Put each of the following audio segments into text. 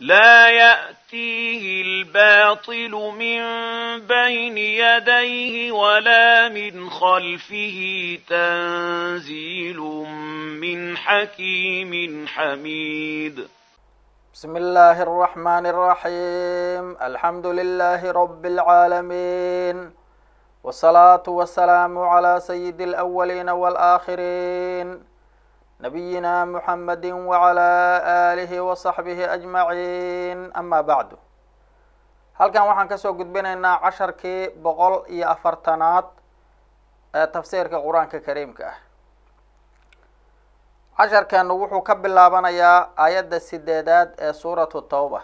لا يأتيه الباطل من بين يديه ولا من خلفه تنزيل من حكيم حميد بسم الله الرحمن الرحيم الحمد لله رب العالمين والصلاة والسلام على سيد الأولين والآخرين نبينا محمد وعلى آله وصحبه أجمعين أما بعد halkan waxaan kasoo gudbinaynaa casharkii boqol iyo afartanaad ee tafsiirka qur-aanka kariimka ah casharkeenu wuxuu ka bilaabanayaa aayadda sideedaad ee suuratu tawba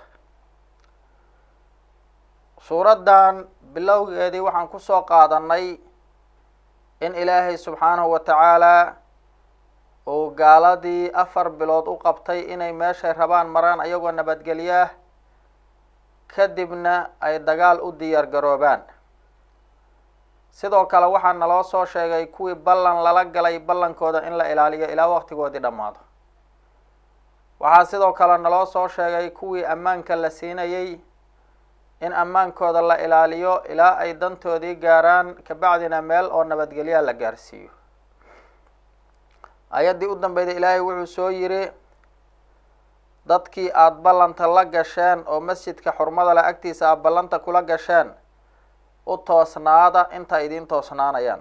suuraddan bilowgeedii waxaan kusoo qaadanay in ilaahay subxaanahu wa tacaala uu gaaladii afar bilood u qabtay inay meeshay rabaan maraan ayagoo nabadgelyaah kadibna ay dagaal u diyaar garoobaan sidoo kale waxaa naloo soo sheegay kuwii ballan lala galay ballankooda in la ilaaliyo ilaa waqtigoodii dhammaado waxaa sidoo kale naloo soo sheegay kuwii ammaanka la siinayay in ammaankooda la ilaaliyo ilaa ay dantoodii gaaraan kabacdina meel oo nabadgelyaa la gaarsiiyo ayaddii u dambeyda ilaahay wuxuu soo yiri dadkii aada ballanta la gasheen oo masjidka xurmada le agtiisa aad ballanta kula gasheen u toosnaada inta idiin toosnaanayaan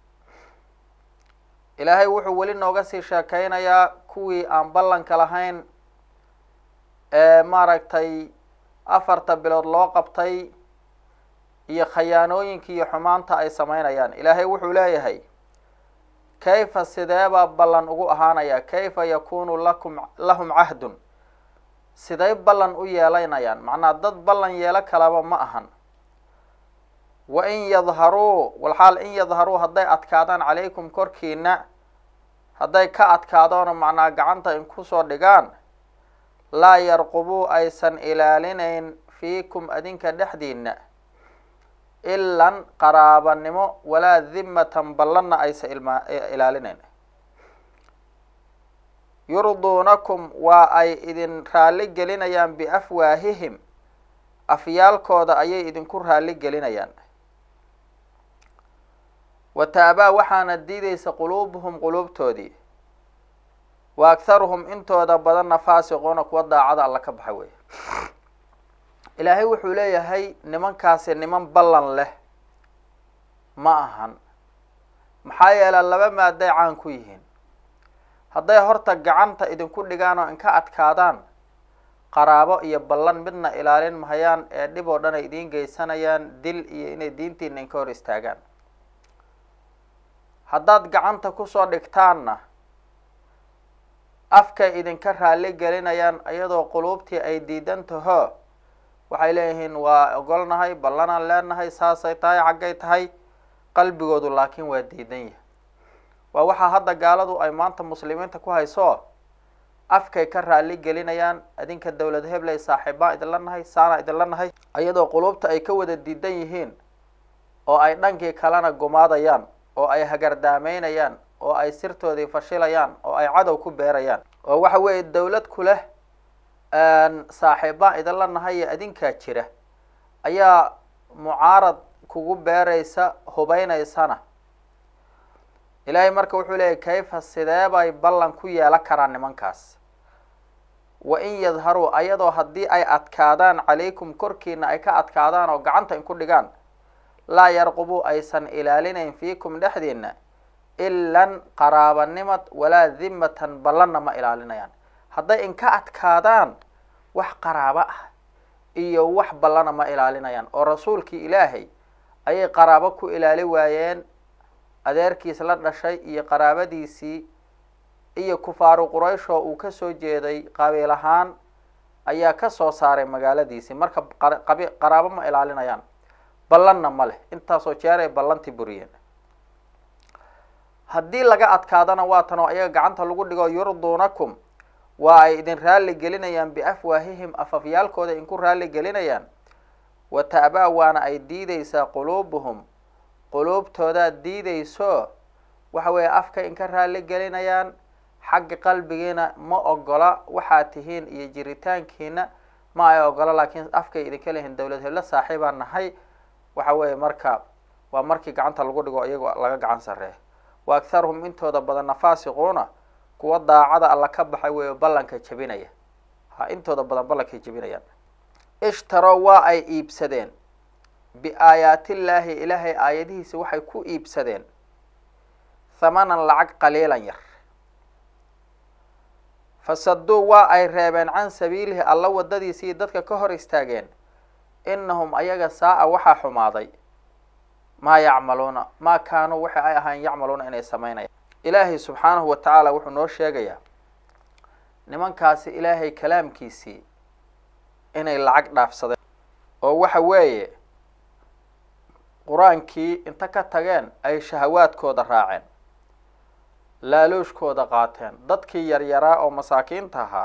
ilaahay wuxuu weli nooga sii sheekeynayaa kuwii aan ballanka lahayn ee maaragtay afarta bilood loo qabtay iyo khayaanooyinkii iyo xumaanta ay sameynayaan ilaahay wuxuu leeyahay kayfa sideebaa ballan ugu ahaanaya kayfa yakunu lakum lahum cahdun siday ballan u yeelanayaan macnaa dad ballan yeelo kalaba ma ahan wa in yadharuu walxaal in yadharuu hadday adkaadaan calaykum korkiina hadday ka adkaadoona macnaa gacanta in kusoo dhigaan laa yarqubuu aysan ilaalinayn fiikum adinka dhexdiina ilan qaraabanimo walaa dimmatan ballanna aysan ilma ilaalinayn yurduunakum waa ay idin raalli gelinayaan biafwaahihim afyaalkooda ayay idinku raalli gelinayaan wa taabaa waxaana diideysa quluubuhum quluubtoodii wa akharuhum intooda badanna faasiquuna kuwa daacada alla ka baxa weeye ilaahay wuxuu leeyahay nimankaasi niman ballan leh ma ahan maxaa yeele laba maaday caan ku yihiin hadday horta gacanta idinku dhigaan oo inka adkaadaan qaraabo iyo ballan midna ilaalin mahayaan ee dhib oo dhan ay idiin geysanayaan dil iyo inay diintiina inka hor istaagaan haddaad gacanta kusoo dhigtaanna afkay idinka raalli gelinayaan iyadoo quluubtii ay diidan taho waxay leeyihiin waa ogolnahay ballanaan leenahay saasay tahay xaggay tahay qalbigoodu laakiin waa diidan yahay waa waxaa hadda gaaladu ay maanta muslimiinta ku hayso afkay ka raalli gelinayaan adinka dowlad hebley saaxiibaan idinla nahay saana idinla nahay iyadoo quluubta ay ka wada diidan yihiin oo ay dhankii kalena gumaadayaan oo ay hagardaameynayaan oo ay sirtoodii fashilayaan oo ay cadow ku beerayaan oo waxa weeye dowlad ku leh saaxiibaan idinla nahay iyo adinkaa jira ayaa mucaarad kugu beeraysa hubeynaysana ilaahay marka wuxuu leeyahy kayfa sideebay ballan ku yeelan karaan nimankaas wa in yadharuu ayadoo haddii ay adkaadaan calaykum korkiina ay ka adkaadaan oo gacanta inku dhigaan laa yarqubuu aysan ilaalinayn fiikum dhexdiina ilan qaraabanimad walaa dimmatan ballanna ma ilaalinayaan hadday inka adkaadaan wax qaraabo ah iyo wax ballana ma ilaalinayaan oo rasuulkii ilaahay ayay qaraabo ku ilaali waayeen adeerkiis la dhashay iyo qaraabadiisii iyo kufaaru quraysh oo uu kasoo jeeday qabiil ahaan ayaa kasoo saaray magaaladiisii marka qabi qaraabo ma ilaalinayaan ballanna ma leh intaasoo jeer ay ballantii buriyeen haddii laga adkaadana waa tan oo ayaga gacanta lagu dhigo yurduunakum waa ay idin raalli gelinayaan biafwaahihim afafyaalkooda inku raalli gelinayaan wa ta'baa waana ay diideysaa quluubuhum quluubtoodaad diideyso waxa weeye afka inka raalli gelinayaan xagga qalbigiina ma ogola waxaad tihiin iyo jiritaankiina ma ay ogolo laakiin afkay idinka leeyihin dawlad heblo saaxiibaan nahay waxa weeye marka waa markii gacanta lagu dhigo iyagoo laga gacan sarreeya wa akharuhum intooda badanna faasiquuna kuwa daacada alla ka baxay weeyo ballanka jebinaya ha intooda badan ballankay jebinayaan ishtarow waa ay iibsadeen biaayaatillaahi ilaahay aayadihiisa waxay ku iibsadeen hamanan lacag qaliilan yar fasaduu waa ay reebeen can sabiilihi alla wadadiisii dadka ka hor istaageen inahum ayaga saa-a waxaa xumaaday maa yacmaluuna maa kaanuu waxa ay ahaan yacmaluuna inay samaynayaan ilaahay subxaanahu wa tacaala wuxuu noo sheegayaa nimankaasi ilaahay kalaamkiisii inay lacag dhaafsadeen oo waxa weeye qur-aankii inta ka tageen ay shahawaadkooda raaceen laaluushkooda qaateen dadkii yaryaraa oo masaakiinta ahaa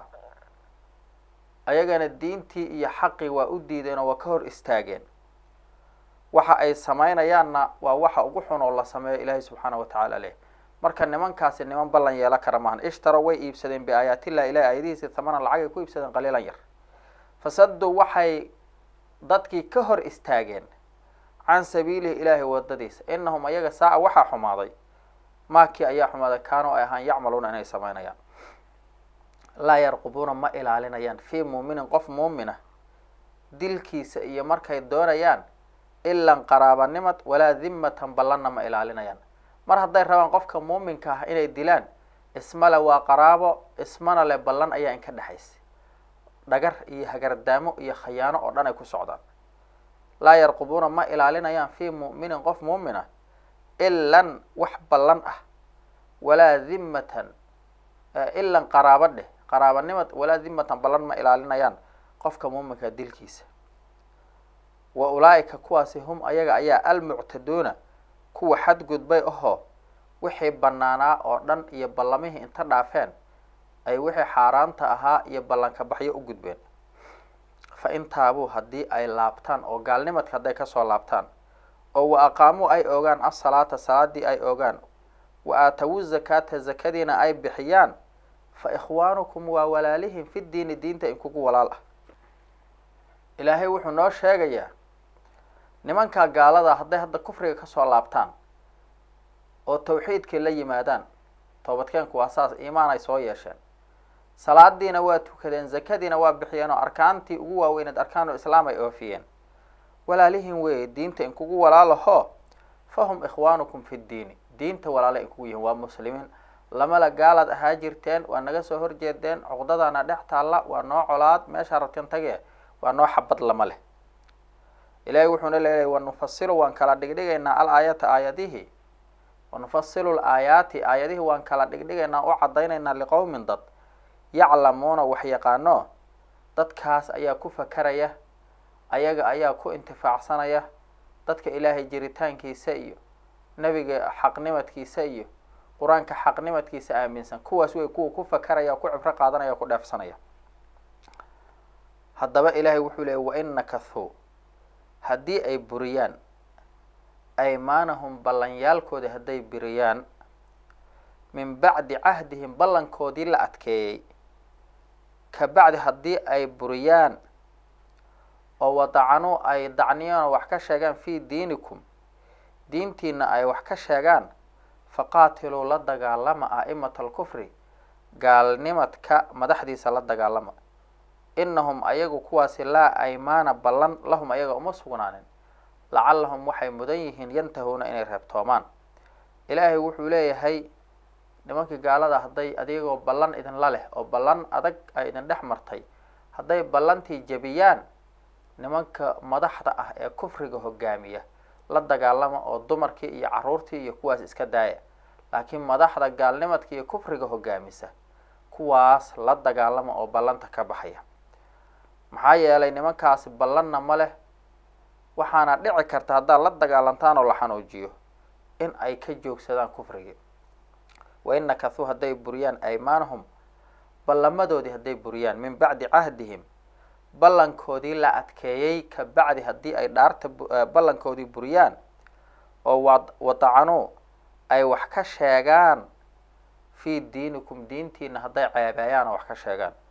ayagana diintii iyo xaqii waa u diideen oo waa ka hor istaageen waxa ay samaynayaanna waa waxa ugu xun oo la sameeyo ilaahay subxaana wa tacaala leh marka nimankaasi niman ballan yeelo kara maahan ishtaro way iibsadeen biaayaatillahi ilahi aayadihiisi tamanan lacag ay ku iibsadeen qaliilan yar fasaduu waxay dadkii ka hor istaageen can sabiilihi ilaahay wadadiisa inahum ayaga saa-a waxaa xumaaday maakii ayaa xumaaday kaanuu ay ahaan yacmaluuna inay samaynayaan laa yarqubuuna ma ilaalinayaan fii muuminin qof muumina dilkiisa iyo markay doonayaan ilan qaraabanimad walaa dimmatan ballanna ma ilaalinayaan mar hadday rabaan qofka muuminka ah inay dilaan ismale waa qaraabo ismana le ballan ayaa inka dhexaysa dhagar iyo hagardaamo iyo khayaano oo dhan ay ku socdaan laa yarqubuuna ma ilaalinayaan fii mu'minin qof muumin ah ilan wax ballan ah walaa dimmatan ilan qaraabo dheh qaraabanimad walaa dimmatan ballan ma ilaalinayaan qofka muuminka dilkiisa wa ulaa'ika kuwaasi hum ayaga ayaa almuctaduuna kuwa xadgudbay ahoo wixii bannaanaa oo dhan iyo ballamihii inta dhaafeen ay wixii xaaraanta ahaa iyo ballanka baxyo u gudbeen fa in taabuu haddii ay laabtaan oo gaalnimadka hadday kasoo laabtaan oo wa aqaamuu ay ogaan asalaata salaadii ay ogaan wa aatawu zakaata zakadiina ay bixiyaan fa ikhwaanukum waa walaalihim fi diini diinta inkugu walaal ah ilaahay wuxuu noo sheegayaa nimanka gaalada hadday hadda kufriga kasoo laabtaan oo tawxiidkii la yimaadaan toobadkeenku waa saas iimaan ay soo yeesheen salaadiina waa tukadeen zakadiina waa bixiyeen oo arkaantii ugu waaweyneed arkaanul islaam ay oofiyeen walaalihin weeye diinta inkugu walaalaho fahum ikhwaanukum fi ddiini diinta walaale inkugu yihiin waa muslimiin lamala gaalaad ahaa jirteen waa naga soo horjeedeen cuqdadaana dhex taalla waa noo colaad meeshaa rabteen tagee waa noo xabad lama leh ilaahay wuxuuna leeyahay wanufasilu waan kala dhigdhigaynaa al aayata aayadihii wanufasilu laayaati aayadihii waan kala dhigdhigaynaa u caddaynaynaa liqowmin dad yaclamuuna wax yaqaano dadkaas ayaa ku fakaraya ayaga ayaa ku intifaacsanaya dadka ilaahay jiritaankiisa iyo nebiga xaqnimadkiisa iyo qur-aanka xaqnimadkiisa aaminsan kuwaas wey kuwa ku fakaraya ku cibro qaadanaya o ku dheefsanaya haddaba ilaahay wuxuu leeyay wain nakathuu haddii ay buriyaan aymaanahum ballanyaalkoodii hadday buriyaan min bacdi cahdihim ballankoodii la adkeeyey ka bacdi haddii ay buriyaan oo wadacanuu ay dacniyaan wax ka sheegaan fii diinikum diintiina ay wax ka sheegaan faqaatiluu la dagaalama a'imata alkufri gaalnimadka madaxdiisa la dagaalama inahum ayagu kuwaasi laa aymaana ballan lahum ayaga uma sugnaanin lacallahum waxay mudan yihiin yantahuuna inay reebtoomaan ilaahay wuxuu leeyahay nimankii gaalada hadday adigoo ballan idinla leh oo ballan adag ay idin dhex martay hadday ballantii jebiyaan nimanka madaxda ah ee kufriga hogaamiya la dagaalama oo dumarkii iyo caruurtii iyo kuwaas iska daaya laakiin madaxda gaalnimadka iyo kufriga hogaamisa kuwaas la dagaalama oo ballanta ka baxaya maxaa yeelay nimankaasi ballanna ma leh waxaana dhici karta haddaad la dagaalantaan oo la xanuujiyo in ay ka joogsadaan kufrigii wa in nakathuu hadday buriyaan aymaanahum ballamadoodii hadday buriyaan min bacdi cahdihim ballankoodii la adkeeyey ka bacdi haddii ay dhaarta ballankoodii buriyaan oo wa wadacanuu ay wax ka sheegaan fii diinikum diintiina hadday ceebeeyaan oo wax ka sheegaan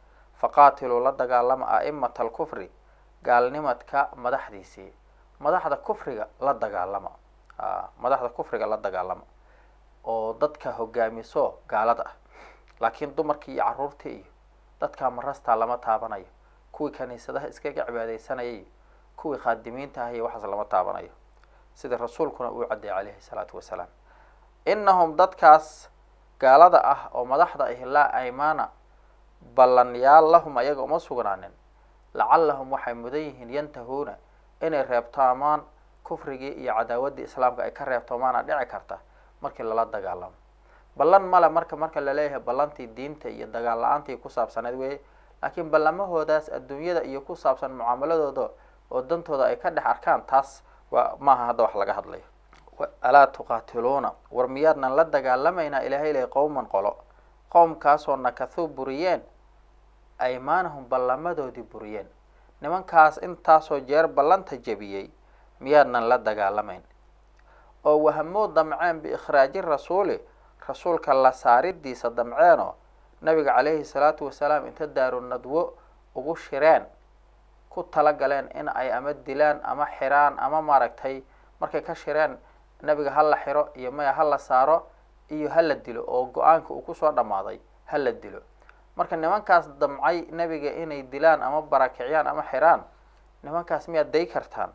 faqaatiluu la dagaalama a'imata alkufri gaalnimadka madaxdiisii madaxda kufriga la dagaalama a madaxda kufriga la dagaalama oo dadka hogaamiso gaalada ah laakiin dumarkii iyo carruurtii iyo dadkaa marastaa lama taabanayo kuwii kaniisadaha iskaga cibaadeysanayay kuwii khaadimiinta ah iyo waxaas lama taabanayo sida rasuulkuna uu caddeeyay calayhi salaatu wasalaam inahum dadkaas gaalada ah oo madaxda ahi laa aymaana ballanyaal lahum ayaga uma sugnaanin lacallahum waxay mudan yihiin yantahuuna inay reebtoomaan kufrigii iyo cadaawaddii islaamka ay ka reebtoomaana dhici karta markii lala dagaalamo ballan male marka marka laleeyahay ballantii diinta iyo dagaal la-aantii ku saabsaneed weeye laakiin ballamahoodaas adduunyada iyo ku saabsan mucaamaladooda oo dantooda ay ka dhex arkaan taas waa maaha hadda wax laga hadlayo alaa tuqaatiluuna war miyaadnan la dagaalamaynaa ilaahay lay qowman qolo qowmkaasoo nakathuu buriyeen aymaanahum ballamadoodii buriyeen nimankaas intaasoo jeer ballanta jebiyey miyaadnan la dagaalamayn oo wahamoo damceen biikhraaji rasuuli rasuulka la saaridiisa damceenoo nabiga calayhi salaatu wasalaam inta daaru nadwo ugu shireen ku tala galeen in ay ama dilaan ama xiraan ama maaragtay markay ka shireen nabiga ha la xiro iyo maya ha la saaro iyo ha la dilo oo go-aanka uu kusoo dhammaaday ha la dilo marka nimankaas damcay nebiga inay dilaan ama barakiciyaan ama xiraan nimankaas miyaad day kartaan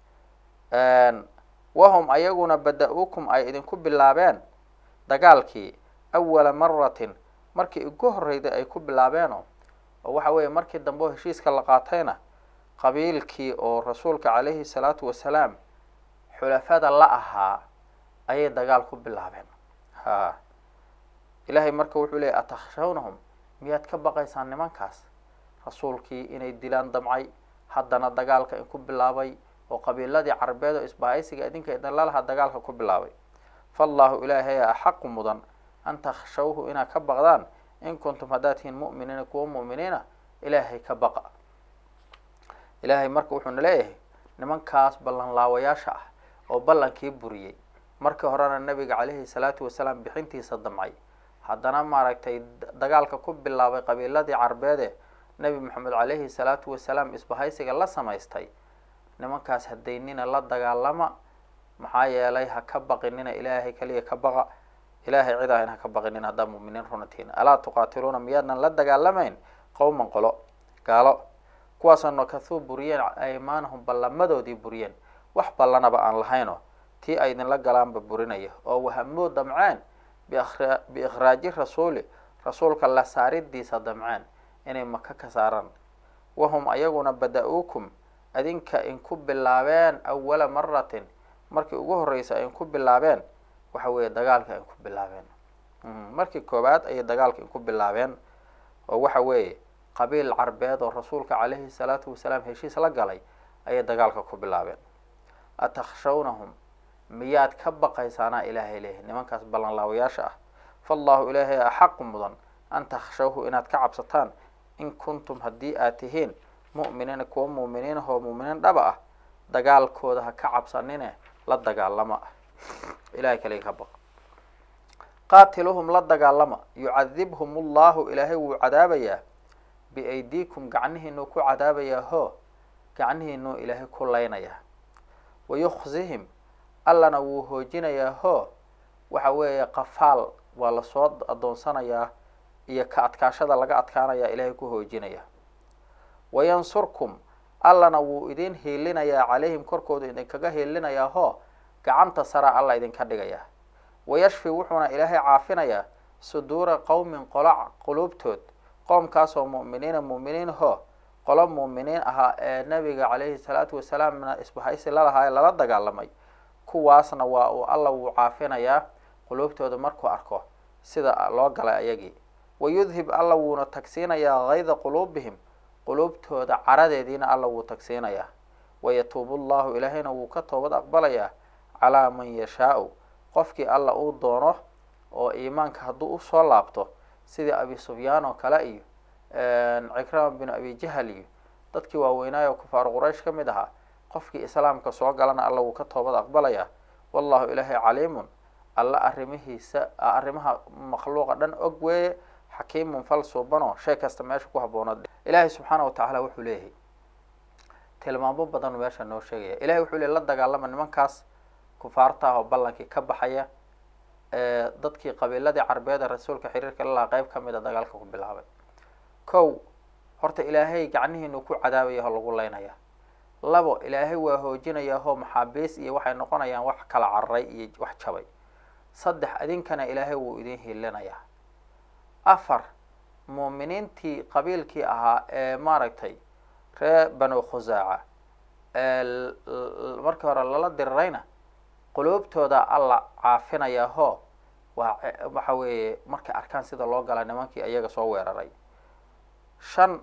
wahum ayaguna bada-uukum ay idinku bilaabeen dagaalkii awala maratin markii ugu horreyday ay ku bilaabeeno oo waxa weeye markii dambe oo heshiiska la qaatayna qabiilkii oo rasuulka calayhi salaatu wasalaam xulafada la ahaa ayay dagaal ku bilaabeen ha ilaahay marka wuxuu leeyay atakhshawnahum miyaad ka baqaysaan nimankaas rasuulkii inay dilaan damcay haddana dagaalka in ku bilaabay oo qabiiladii carabeed oo isbahaysiga idinka idin lalahaa dagaalka ku bilaabay faallahu ilaahay axaqu mudan an takhshawhu inaad ka baqdaan in kuntum haddaad tihiin mu'miniina kuwa mu'miniina ilaahay ka baqa ilaahay marka wuxuuna leeyahay nimankaas ballan laawayaasha ah oo ballankii buriyey markii horena nabiga calayhi salaatu wasalaam bixintiisa damcay haddana maaragtay dagaalka ku bilaabay qabiiladii carbeede nebi maxamed calayhi salaatu wasalaam isbahaysiga la samaystay nimankaas hadaynina la dagaalama maxaa yeelay ha ka baqinina ilaahay kaliya ka baqa ilaahay cid ahayn ha ka baqinin haddaa mu'miniin runatiina alaa tuqaatiluuna miyaadnan la dagaalamayn qowman qolo gaalo kuwaasoo nakathuu buriyeen aymaanahum ballamadoodii buriyeen wax ballanaba aan lahayno tii ay idinla galaanba burinaya oo wahamoo damceen biikhraaji rasuuli rasuulka la saaridiisa damceen inay maka ka saaraan wahum ayaguna bada-uukum adinka inku bilaabeen awala maratin markii ugu horreysa ay inku bilaabeen waxa weeye dagaalka ay ku bilaabeen markii koowaad ayay dagaalka inku bilaabeen oo waxa weeye qabiil carbeed oo rasuulka calayhi salaatu wasalaam heshiis la galay ayay dagaalka ku bilaabeen atakhshawnahum miyaad ka baqaysaanaa ilaahay leeyahy nimankaas ballanlaawayaasha ah faallahu ilaahay axaqu mudan an takhshawhu inaad ka cabsataan in kuntum haddii aad tihiin mu'miniina kuwa mu'miniinahoo mu'miniin dhaba ah dagaalkooda ha ka cabsanine la dagaalama ah ilahay kaliga ka baq qaatiluhum la dagaalama yucadibhum ullahu ilaahay wuu cadaabayaa biaydiikum gacnihiinuu ku cadaabayaa hoo gacnihiinuu ilaahay ku leynayaa wayukhzihim allana wuu hoojinayaa hoo waxa weeye qafaal waa lasoo adoonsanayaa iyo ka adkaashada laga adkaanayaa ilaahay ku hoojinaya wayansurkum allana wuu idin hiilinayaa calayhim korkooda idinkaga hiilinayaa hoo gacanta sara alla idinka dhigayaa wayashfi wuxuuna ilaahay caafinayaa suduura qowmin qola quluubtood qoomkaasoo mu'miniina mu'miniin hoo qolo mu'miniin ahaa ee nabiga calayhi salaatu wasalaamna isbahaysi lalahaa ee lala dagaalamay kuwaasna waa uu alla wuu caafinayaa quluubtooda markuu arko sida loo galay ayagii wayudhib alla wuuna tagsiinayaa hayda quluubihim quluubtooda caradeediina alla wuu tagsiinayaa wayatuubu llahu ilaahayna wuu ka toobad aqbalayaa calaa man yashaau qofkii alla uu doono oo iimaanka hadduu usoo laabto sidii abi sufyaan oo kale iyo cikrama binu abi jahal iyo dadkii waaweynaayo kufaaru quraysh ka mid ahaa qofkii islaamka soo galana alla wuu ka toobad aqbalayaa wallahu ilaahay caliimun alla arrimihiisa arrimaha makhluuqa dhan og weeye xakiimun fal suubanoo shay kasta meesha ku habboonad ilaahay subxaana wa tacaala wuxuu leeyahay tilmaamo badan meesha noo sheegaya ilahay wuxuu leey la dagaalama nimankaas kufaarta ah oo ballankii ka baxaya ee dadkii qabiiladii carbeed ee rasuulka xiriirka lalahaa qeyb ka mid a dagaalka ku bilaabay kow horta ilaahay gacnihiinu ku cadaabaya oo lagu leynaya labo ilaahay waa hoojinaya hoo maxaabiis iyo waxay noqonayaan wax kala cararay iyo wax jabay saddex idinkana ilaahay wuu idin hiilinayaa afar muuminiintii qabiilkii ahaa ee maaragtay ree banu khusaaca ee markii hore lala dirirayna quluubtooda alla caafinaya hoo waa waxa weeye markay arkaan sida loo gala nimankii iyaga soo weeraray shan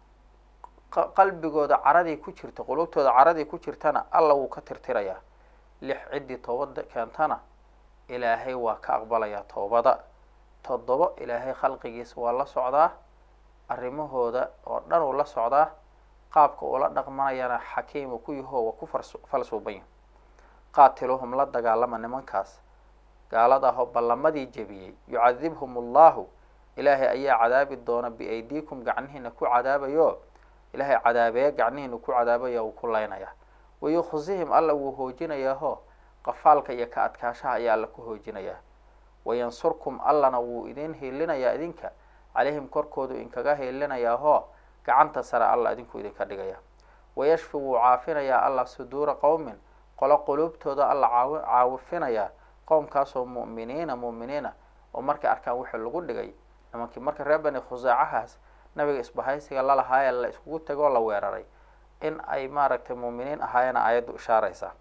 qalbigooda caradii ku jirta quluubtooda caradii ku jirtana alla wuu ka tirtirayaa lix ciddii toobada keentana ilaahay waa ka aqbalayaa toobada toddobo ilaahay khalqigiisa waa la socdaa arrimahooda oo dhan uu la socdaa qaabka uula dhaqmanayana xakiimu ku yaho waa ku falsuuban qaatiluhum la dagaalama nimankaas gaalada ahoo ballamadii jebiyey yucadibhum allahu ilaahay ayaa cadaabi doona biaydiikum gacnihiina ku cadaabayo ilaahay cadaabeeye gacnihiina ku cadaabaya uu ku leynaya wayukhzihim alla wuu hoojinayaahoo qafaalka iyo ka adkaashaha ayaa alla ku hoojinayaa wayansurkum allana wuu idin hiilinayaa idinka calayhim korkoodu inkaga hiilinayaahoo gacanta sare alla idinku idinka dhigaya wayashfi wuu caafinayaa alla suduura qowmin qolo quluubtooda alla caawi caawifinayaa qowmkaasoo mu'miniina mu'miniina oo markay arkaan wixii lagu dhigay nimankii marka reer bani khusaacahaas nabiga isbahaysiga lalahaayee la iskugu tegoo la weeraray in ay maaragtay muuminiin ahaayena aayaddu ishaaraysaa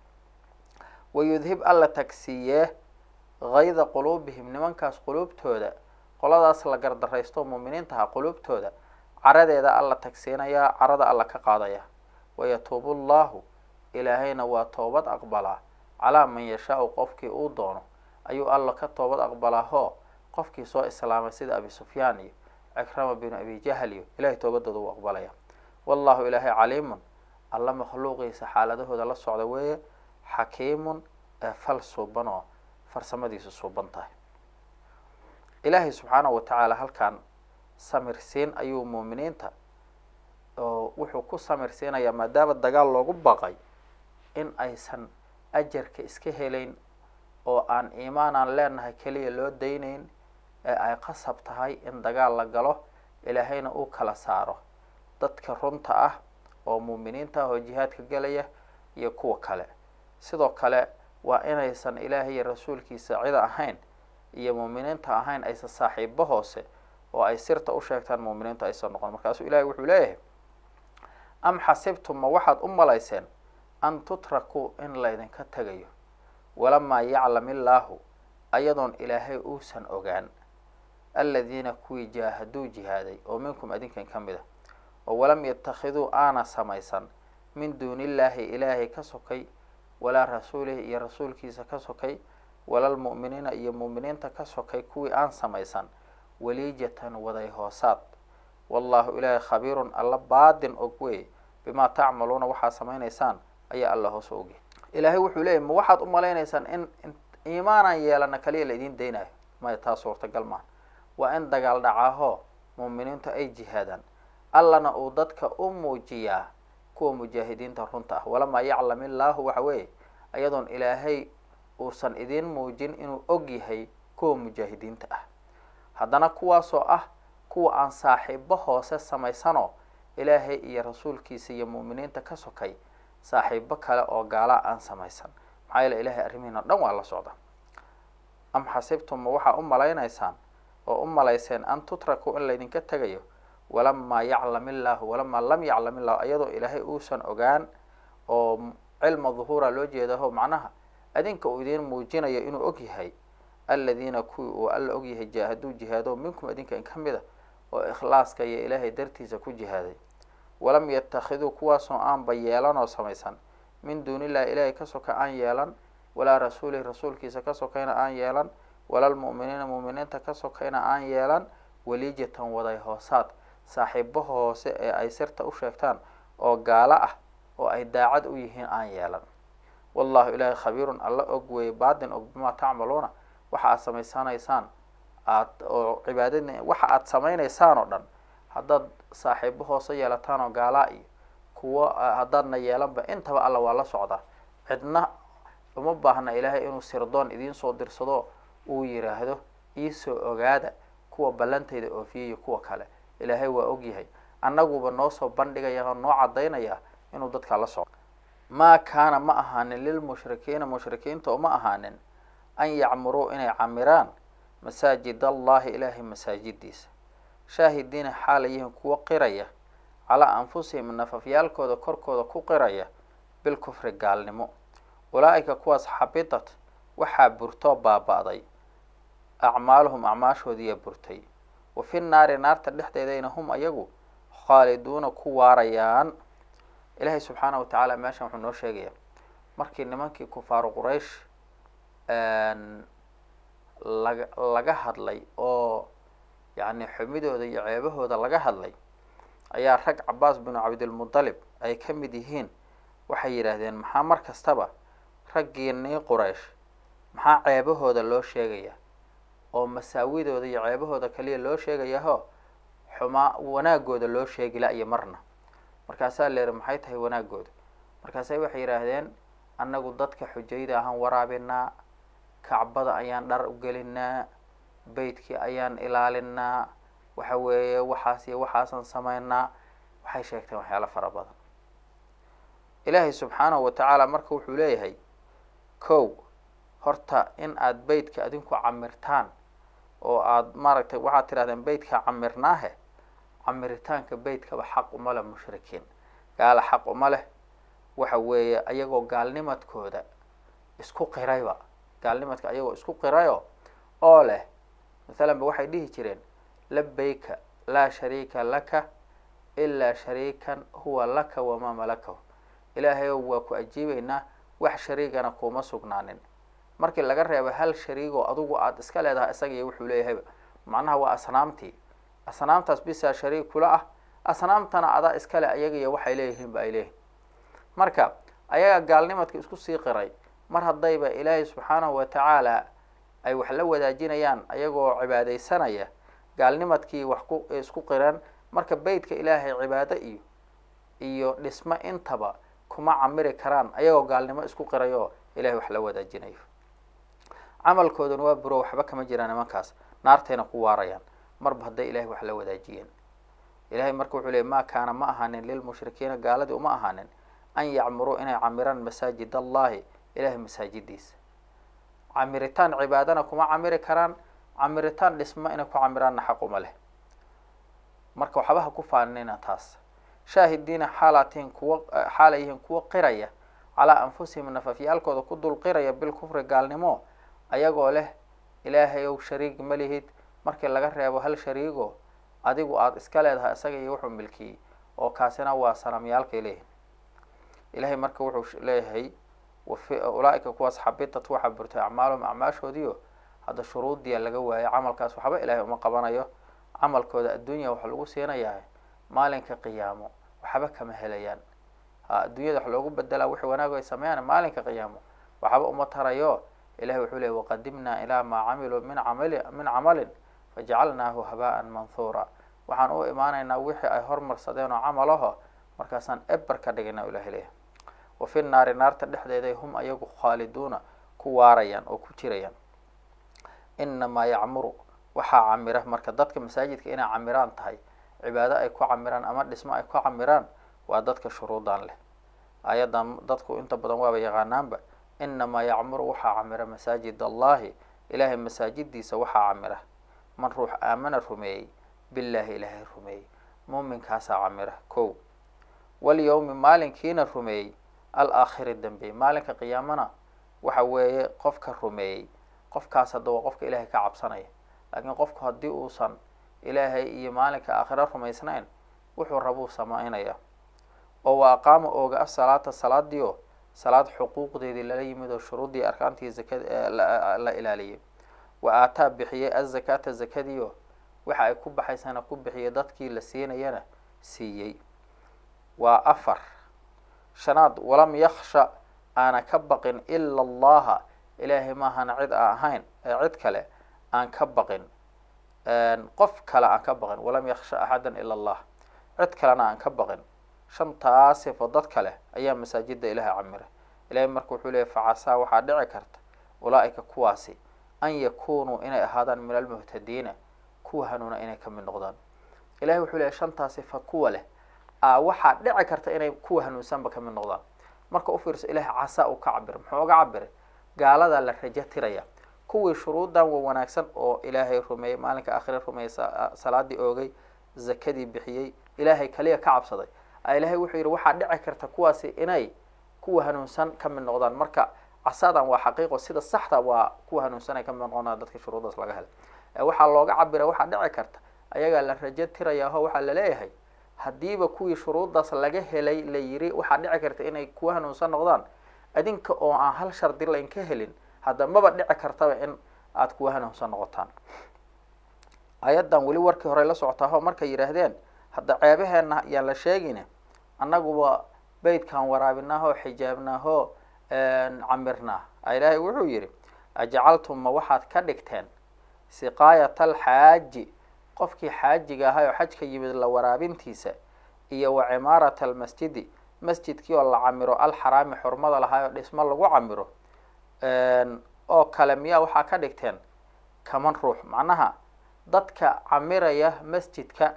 wayudhib alla tagsiiyee hayda quluubihim nimankaas quluubtooda qoladaas la gardaraysto muuminiinta ahaa quluubtooda caradeeda alla tagsiinayaa carada alla ka qaadaya wayatuubu llahu ilaahayna waa toobad aqbalaa calaa man yashaau qofkii uu doono ayuu alla ka toobad aqbalaa hoo qofkii soo islaamay sida abi sufyaan iyo cikrama binu abi jahl iyo ilahay toobadooda uu aqbalaya wallahu ilaahay caliimun alla makhluuqiisa xaaladahooda la socda weeye xakiimun ee fal suuban oo farsamadiisu suuban tahay ilaahay subxaanahu wa tacaala halkan samirsiin ayuu muuminiinta oo wuxuu ku samirsiinayaa maadaama dagaal loogu baqay in aysan ajarka iska helayn oo aan iimaan aan leenahay keliya loo daynayn ee ay qasab tahay in dagaal la galo ilaahayna uu kala saaro dadka runta ah oo muuminiinta ah oo jihaadka gelaya iyo kuwa kale sidoo kale waa inaysan ilaahay iyo rasuulkiisa cida ahayn iyo muuminiinta ahayn aysan saaxiibo hoose oo ay sirta u sheegtaan muuminiintu aysan noqon markaasuu ilahay wuxuu leeyahay am xasibtum ma waxaad u malayseen an tutrakuu in laydinka tegayo walamaa yaclam illaahu ayadoon ilaahay uusan ogaan aladiina kuwii jaahaduu jihaaday oo minkum adinkan ka mid a oo walam yattakhiduu aana samaysan min duuni illaahi ilaahay ka sokay walaa rasuulihi iyo rasuulkiisa ka sokay walalmu'miniina iyo mu'miniinta ka sokay kuwii aan samaysan waliijatan waday hoosaad wallahu ilaahay khabiirun alla baadin og wey bimaa tacmaluuna waxaad samaynaysaan ayaa alla hoos ogi ilaahay wuxuu leeyay ma waxaad u malaynaysaan in iimaanaan yeelana kaliya la idiin daynayo maya taa suurtagal maaha waa in dagaal dhacaahoo muuminiintu ay jihaadaan allana uu dadka u muujiyaa kuwa mujaahidiinta runta ah walamaa yaclam illaahu waxa weeye ayadoon ilaahay uusan idiin muujin inuu og yahay kuwa mujaahidiinta ah haddana kuwaasoo ah kuwa aan saaxiibo hoose samaysanoo ilaahay iyo rasuulkiisa iyo mu'miniinta ka sokay saaxiibo kale oo gaalaa aan samaysan maxaa yeele ilahay arrimihiin o dhan waa la socda am xasibtum ma waxaa u malaynaysaan oo u malayseen an tutrakuu in laydinka tegayo walamaa yaclam illaahu walamaa lam yaclam illahu iyadoo ilaahay uusan ogaan oo cilma duhuura loo jeedaho macnaha adinka uu idiin muujinayo inuu og yahay aladiina kuwii uu alla og yahay jaahaduu jihaado minkum adinka in ka mid a oo ikhlaaska iyo ilaahay dartiisa ku jihaaday walam yattakhiduu kuwaasoo aanba yeelan oo samaysan min duuni illahi ilaahay ka soka aan yeelan walaa rasuulihi rasuulkiisa ka sokayna aan yeelan walaalmu'miniina mu'miniinta ka sokayna aan yeelan waliijatan waday hoosaad saaxiibo hoose ee ay sirta u sheegtaan oo gaalo ah oo ay daacad u yihiin aan yeelan wallahu ilaahay khabiirun alla og weeye baadin og bimaa tacmaluuna waxa aad samaysanaysaan aad oo cibaadadna waxa aad samaynaysaan oo dhan haddaad saaxiibo hoose yeelataan oo gaalaa iyo kuwo haddaadna yeelanba intaba alla waa la socdaa cidna uma baahna ilaahay inuu sirdoon idiin soo dirsado uu yiraahdo iisoo ogaada kuwa ballantayda oofiya iyo kuwa kale ilaahay waa ogyahay annaguba noo soo bandhigaya oo noo caddaynaya inuu dadka la socdo maa kaana ma ahaanin lilmushrikiina mushrikiinta uma ahaanin an yacmuruu inay camiraan masaajid allahi ilaahay masaajidiisa shaahidiina xaalayihiin kuwo qiraya calaa anfusihim nafafyaalkooda korkooda ku qiraya bilkufri gaalnimo ulaa-ika kuwaas xabitat waxaa burtoo baaba-day acmaaluhum acmaashoodiiyaa burtay wa fi naari naarta dhexdeedayna hum ayagu khaaliduuna ku waarayaan ilaahay subxaana wa tacaala meeshan wuxuu noo sheegayaa markii nimankii kufaaru quraysh laga laga hadlay oo yacni xumidooda iyo ceebahooda laga hadlay ayaa rag cabaas binu cabdilmudalib ay ka mid yihiin waxay yidhaahdeen maxaa mar kastaba raggiinii quraysh maxaa ceebahooda loo sheegaya oo masaawidooda iyo ceebahooda kaliya loo sheegayaho xumaa wanaagooda loo sheegi la-iyo marna markaasaa leehi maxay tahay wanaagooda markaasay waxay yidhaahdeen annagu dadka xujayda ahaan waraabinaa kacbada ayaan dhar u gelinaa beytkii ayaan ilaalinaa waxa weeye waxaas iyo waxaasan sameynaa waxay sheegteen waxyaalo fara badan ilaahay subxaanahu wa tacaala marka wuxuu leeyahay kow horta in aada beytka adinku camirtaan oo aada maaragtay waxaad tidhahdeen beytka camirnaahe camiritaanka beytkaba xaq uma leh mushrikiin gaala xaq uma leh waxa weeye ayagoo gaalnimadkooda isku qirayba gaalnimadka ayagoo isku qirayo oo leh mathalan ba waxay dhihi jireen labayka laa shariika laka ilaa shariikan huwa laka wamaa malakahu ilaahayow waa ku ajiibeynaa wax shariigana kuma sugnaanin markii laga reebo hal shariigoo adugu aada iska leedahay isaga iyo wuxuu leeyahayba macnaha waa asnaamtii asnaamtaas bisaa shariig kula ah asnaamtana adaa iskale ayaga iyo waxay leeyihiin ba ay leeyihin marka ayaga gaalnimadka isku sii qiray mar haddayba ilaahay subxaanahu wa tacaala ay wax la wadaajinayaan ayagoo cibaadeysanaya gaalnimadkii wax ku isku qireen marka beytka ilaahay cibaado iyo iyo dhismo intaba kuma camiri karaan ayagoo gaalnimo isku qirayo ilahay wax la wadaajinayo camalkooduna waa buro waxba kama jiraan nimankaas naartayna ku waarayaan marba hadday ilahay wax la wadaajiyeen ilahay marka wuxuu leey ma kaana ma ahaanin lilmushrikiina gaaladii uma ahaanin an yacmuruu inay camiraan masaajid allahi ilahay masaajidiisa camiritaan cibaadana kuma camiri karaan camiritaan dhismo inay ku camiraanna xaq uma leh marka waxba ha ku faaninina taas shaahidiina xaalaatihin kuwa xaalayihiin kuwa qiraya calaa anfusihim nafafyaalkooda ku dul qiraya bilkufri gaalnimo ayagoo leh ilaahay ow shariig ma lihid markii laga reebo hal shariigo adigu aada iska leedahay isaga iyo wuxuu milkiyey oo kaasina waa sanamyaalkay leeyihin ilahay marka wuxuu leeyahay ulaa-ika kuwaas xabitat waxaa burtay acmaalum acmaashoodiio hadda shuruudiya laga waayay camalkaas waxba ilaahay uma qabanayo camalkooda adduunya waxa lagu siinayaa maalinka qiyaamo waxba kama helayaan ha adduunyada wax loogu bedelaa wixii wanaag ay sameeyaan maalinka qiyaamo waxba uma tarayo ilahay wuxuu leeyay waqadimnaa ilaa maa camiluu min camali min camalin fajacalnaahu habaan manhuura waxaan u imaanaynaa wixii ay hormarsadeen oo camalaho markaasaan eber ka dhigina ilahay leeyahay wa fi naari naarta dhexdeeday hum ayagu khaaliduuna ku waarayaan oo ku jirayaan inamaa yacmuru waxaa camira marka dadka masaajidka inay camiraan tahay cibaado ay ku camiraan ama dhismo ay ku camiraan waa dadka shuruudan leh ayadan dadku inta badan waaba yaqaanaanba inamaa yacmuru waxaa camira masaajid allahi ilaahay masaajidiisa waxaa camira man ruux aamana rumeeyey billaahi ilaahay rumeeyey muuminkaasaa camira kow walyawmi maalinkiina rumeeyey alaakhiri dambeeyey maalinka qiyaamana waxa weeye qofka rumeeyey qofkaas hadda waa qofka ilaahay ka cabsanaya laakiin qofku haddii uusan ilaahay iyo maalinka aakhira rumaysnayn wuxuu rabuu samaynaya oo wa aqaama ooga asalaata salaadiio salaad xuquuqdeedii lala yimid oo shuruuddii arkaantii zakada la ilaaliyay wa aataa bixiyey azakaata zakadiio waxa ay ku baxaysana ku bixiyay dadkii la siinayana siiyey waa afar shanaad walam yaksha aana ka baqin ila allaha ilaahay maahana cid aan ahayn ee cid kale aan ka baqin qof kale aan ka baqin walam yaksha axadan ila allah cid kalena aan ka baqin shantaa sifo dad kale ayaa masaajida ilaha camira ilahay marka wuxuu leeyay facasaa waxaa dhici karta ulaa-ika kuwaasi an yakunuu inay ahaadaan min almuhtadiina kuwa hanuuna inay kamid noqdaan ilahay wuxuu leeyay shantaa sifa kuwa leh a waxaa dhici karta inay kuwa hanuunsanba kamid noqdaan marka ufiirso ilahay casaa uu ka cabiray muxuu oga cabiray gaaladaa la rajo tiraya kuwii shuruudan wa wanaagsan oo ilaahay rumeeyey maalinka aakhire rumeeyey salaadii oogay zakadii bixiyey ilaahay kaliya ka cabsaday ilahay wuxuu yidhi waxaa dhici karta kuwaasi inay kuwa hanuunsan ka mid noqdaan marka casadan waa xaqiiqo sida saxda waa kuwa hanuunsan ay kamid noqdaan dadka shuruudaas laga helay waxaa looga cabira waxaa dhici karta ayagaa la rajo tirayaaho waxaa laleeyahay haddiiba kuwii shuruudaas laga helay la yiri waxaa dhici karta inay kuwa hanuunsan noqdaan adinka oo aan hal shardi layn ka helin hadda maba dhici kartaba in aada kuwa hanuunsan noqotaan ayaddan weli warkii hore la socotaaho markay yidhaahdeen hadda ceebaheena yaan la sheegine annaguba beytkaan waraabinaahoo xijaabnaahoo camirnaa ilaahay wuxuu yidhi ajcaltum ma waxaad ka dhigteen siqaayata alxaaji qofkii xaajiga ahay oo xajka yimid la waraabintiisa iyo wa cimaarata almasjidi masjidkii oo la camiro alxaraami xurmada lahay oo dhismo lagu camiro oo kale miyaa waxaa ka dhigteen kaman ruux macnaha dadka camiraya masjidka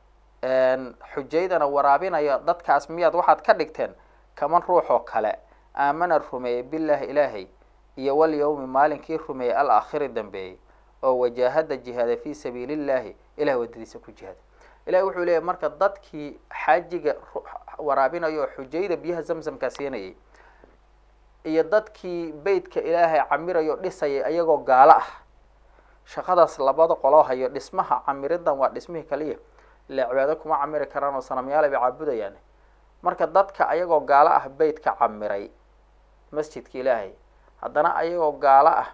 xujaydana waraabinaya dadkaas miyaad waxaad ka dhigteen kaman ruux oo kale aamana rumeeyey billaahi ilaahay iyo walyawmi maalinkii rumeeyey alaakhiri dambeeyey oo wajaahada jihaada fii sabiili illahi ilahay wadadiisa ku jihaada ilahi wuxuu leeyahy marka dadkii xaajiga waraabinaya oo xujayda biyaha zamzamkaa siinayay iyo dadkii beytka ilaahay camirayo o dhisayay ayagoo gaalo ah shaqadaas labada qoloo hayo dhismaha camiridan waa dhismihii kaliya ile cibaado kuma camiri karaan oo sanamyaala bay caabudayaan marka dadka ayagoo gaalo ah beytka camiray masjidka ilaahay haddana ayagoo gaalo ah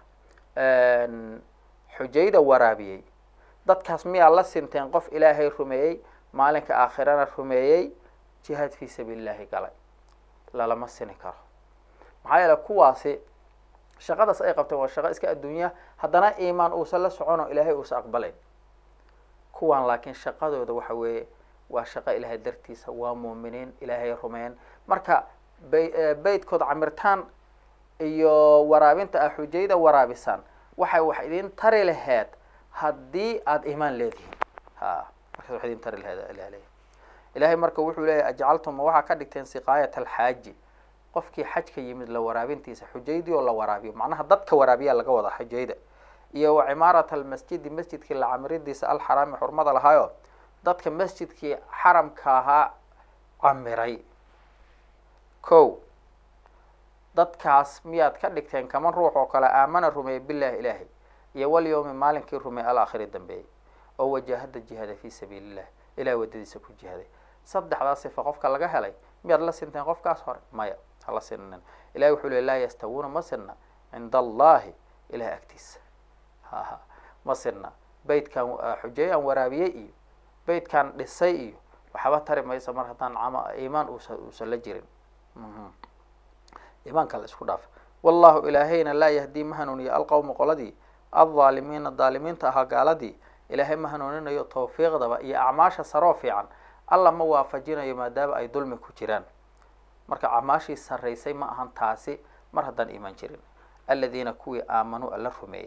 xujayda waraabiyey dadkaas miyaa la sinteen qof ilaahay rumeeyey maalinka aakhirana rumeeyey jihaad fii sabiili illahi galay lalama sini karo maxaa yeele kuwaasi shaqadaas ay qabteen waa shaqo iska adduunya haddana iimaan uusan la socono ilaahay uusan aqbalayn kuwan laakiin shaqadooda waxa weeye waa shaqo ilaahay dartiisa waa muuminiin ilaahay rumeyn marka bay beytkooda camirtaan iyo waraabinta ah xujayda waraabisaan waxay wax idin tari laheed haddii aada iimaan leedihiin ha markaas wax idin tari laheed ilah leeyahy ilahay marka wuxuu leeyahy ajcaltum ma waxaa ka dhigteen siqaayat alxaaji qofkii xajka yimid la waraabintiisa xujaydii oo la waraabiyo macnaha dadka waraabiyaa laga wadaa xujayda iyo wa cimaarat almasjidi masjidkii la camiridiisa alxaraami xurmada lahaayo dadka masjidkii xaramka ahaa camiray ko dadkaas miyaad ka dhigteen kaman ruux oo kale aamana rumeeyey billahi ilaahay iyo walyawmi maalinkii rumeey alaakhiri dambeeyey oo wajaahada jihaada fii sabiili illah ilahay wadadiisa ku jihaaday saddexdaa sifa qofka laga helay miyaad la sinteen qofkaas hore maya hala sinin ilahay wuxuu le laa yastawuuna ma sirna cinda allahi ilahay agtiisa haha ma sirna beytkan xujeeyaan waraabiyey iyo beytkan dhisay iyo waxba tari maysa mar haddaan cama iimaan uusa uusan la jirin iimaanka la isku dhaafa wallahu ilaahayna laa yahdii ma hanuuniyo alqowma qoladii aldaalimiina daalimiinta ahaa gaaladii ilaahay ma hanuuninayo tawfiiqdaba iyo acmaasha saroo fiican alla ma waafajinayo maadaama ay dulmi ku jiraan marka acmaashii sarraysay ma ahan taasi mar haddaan iimaan jirin aladiina kuwii aamanuu alla rumeeyey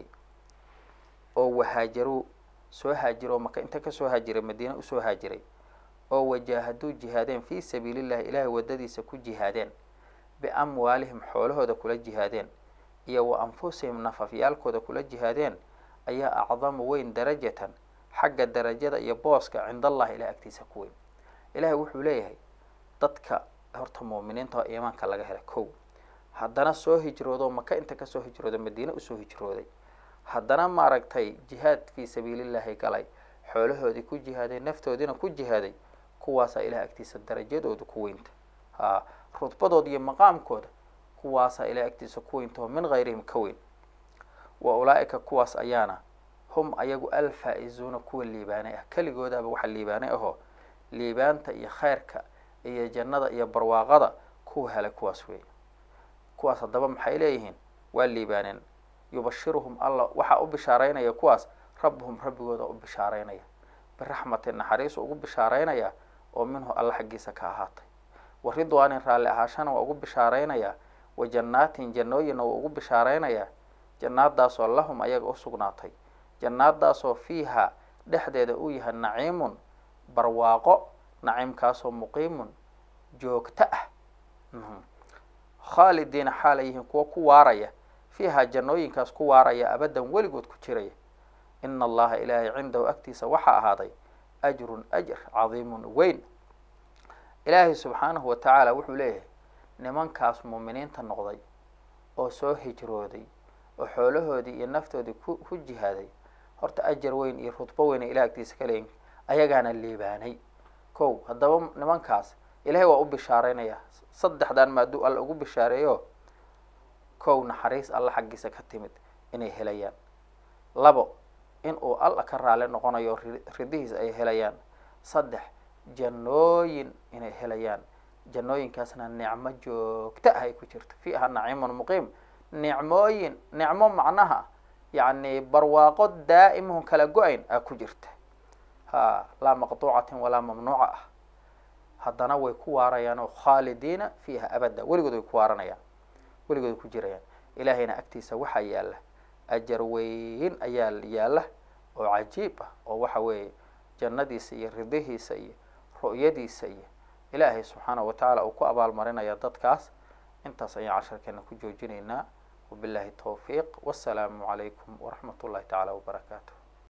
oo wahaajaruu soo haajiro maka inta kasoo haajiray madiina usoo haajiray oo wajaahaduu jihaadeen fii sabiili llahi ilaahay wadadiisa ku jihaadeen biamwaalihim xoolahooda kula jihaadeen iyo wa anfusihim nafafyaalkooda kula jihaadeen ayaa acdamu weyn darajatan xagga darajada iyo booska cinda allahi ilahay agtiisa ku weyn ilahay wuxuu leeyahay dadka horta muuminiinta oo iimaanka laga helay kow haddana soo hijroodo maka inta kasoo hijrooda madiine usoo hijrooday haddana maaragtay jihaad fii sabiilillahi galay xoolahoodii ku jihaaday naftoodiina ku jihaaday kuwaasaa ilahay agtiisa darajadooda ku weynta ha rudbadooda iyo maqaamkooda kuwaasaa ilahay agtiisa ku weyntaho min hayrihim ka weyn wa ulaa-ika kuwaas ayaana hum ayagu alfaa-izuuna kuwa liibaanay ah keligoodaaba waxa liibaanay ahoo liibaanta iyo khayrka iyo jannada iyo barwaaqada kuwa helay kuwaas weey kuwaas haddaba maxay leeyihiin waa liibaaneen yubashiruhum allah waxaa u bishaareynaya kuwaas rabbuhum rabbigooda u bishaaraynaya biraxmatin naxariisu ugu bishaaraynaya oo minhu alla xaggiisa ka ahaatay wa ridwaanin raalli ahaashana waa ugu bishaaraynayaa wa jannaatin jannooyinna waa ugu bishaaraynayaa jannaadaasoo lahum ayaga u sugnaatay jannaadaasoo fiiha dhexdeeda uu yahay naciimun barwaaqo naciimkaasoo muqiimun joogto ah khaalidiina xaala yihiin kuwa ku waaraya fiiha jannooyinkaas ku waaraya abadan weligood ku jiraya ina allaha ilaahay cindahu agtiisa waxaa ahaaday ajrun ajr cadiimun weyn ilaahay subxaanahu wa tacaala wuxuu leeyahay nimankaas muuminiinta noqday oo soo hijrooday oo xoolahoodii iyo naftoodii ku ku jihaaday horta ajar weyn iyo rudbo weyn ay ilaah agtiisa ka leeyihin ayagaana liibaanay kow haddaba nimankaas ilaahay waa u bishaaraynaya saddexdan maaduu alla ugu bishaareeyo kow naxariis alla xaggiisa ka timid inay helayaan labo in uu alla ka raali noqonayo ridihiis ay helayaan saddex jannooyin inay helayaan jannooyinkaasna nicmo joogto ah ay ku jirto fiiha naciimun muqiim nicmooyin nicmo macnaha yacni barwaaqo daa'imahun kala go-ayn aa ku jirta ha laa maqtuucatin walaa mamnuuca ah haddana way ku waarayaan oo khaalidiina fiiha abada weligood way ku waaranayaan weligood way ku jirayaan ilaahayna agtiisa waxaa yaalla ajar weyn ayaa yaalla oo cajiib ah oo waxa weeye jannadiisa iyo ridihiisa iyo ru'yadiisa iyo ilaahay subxaanahu watacaala uu ku abaalmarinaya dadkaas intaas ayaan casharkeena ku joojinaynaa wabillahi towfiiq wassalaamu calaykum waraxmat ullahi tacaala wabarakaatu